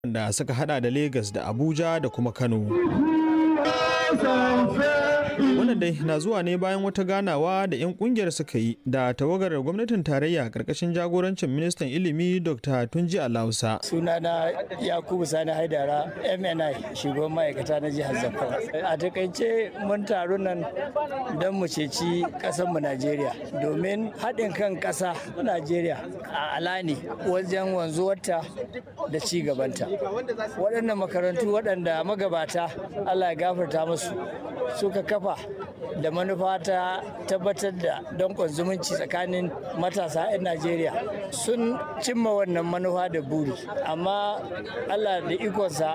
da suka hada da Legas da Abuja da kuma Kano. Wannan dai na zuwa ne bayan wata ganawa da 'yan kungiyar suka yi da tawagar gwamnatin tarayya karkashin jagorancin ministan ilimi Dr. Tunji Alausa. Sunana Yakubu Sani Haidara MNI shugaban ma'aikata na jihar Zamfara. A takaice mun taru nan don mu ceci mu Najeriya domin haɗin kan ƙasa Najeriya a ala ne wajen wanzuwarta da ci gabanta. Waɗannan makarantu waɗanda magabata Allah ya gafarta musu suka kafa da manufa ta tabbatar da dankon zumunci tsakanin matasa 'yan najeriya sun cimma wannan manufa da buri amma allah da ikonsa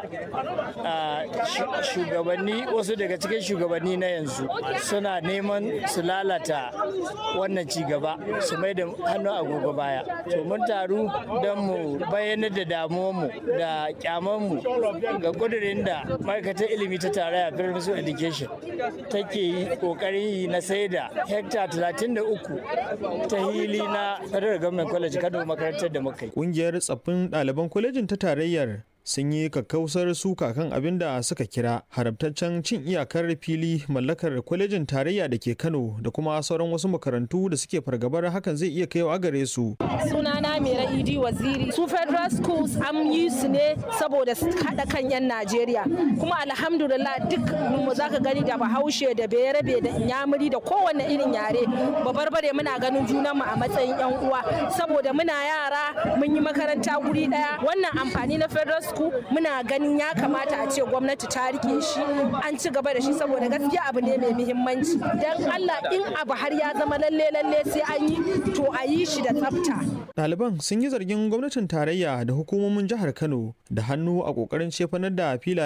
shugabanni wasu daga cikin shugabanni na yanzu suna neman su lalata wannan ci gaba su mai da hannu agogo baya to mun taru don mu bayyanar da damuwanmu da kyamanmu ga kudurin da ma'aikatar ilimi ta tarayya federal education take yi kokarin yi na sai da hekta 33 ta hili na federal government college kano makarantar da muka yi Kungiyar tsaffin ɗaliban kwalejin ta tarayyar sun yi kakkausar suka kan abin da suka kira haramtaccen cin iyakar fili mallakar kwalejin tarayya da ke kano da kuma sauran wasu makarantu da suke fargabar hakan zai iya kaiwa gare su sunana mera idi waziri su federal schools an yi su ne saboda su haɗa kan 'yan najeriya kuma alhamdulillah duk mu zaka gani da bahaushe da bayarabe da inyamuri da kowane irin yare babarbare muna ganin junanmu a matsayin 'yan uwa saboda muna yara mun yi makaranta guri ɗaya wannan amfani na federal school muna ganin ya kamata a ce gwamnati ta rike shi an ci gaba da shi saboda gaskiya abu ne mai muhimmanci dan Allah in abu har ya zama lalle lalle sai an yi to a yi shi da tsafta Ɗaliban sun yi zargin gwamnatin tarayya da hukumomin jihar Kano da hannu a ƙoƙarin cefanar da filayen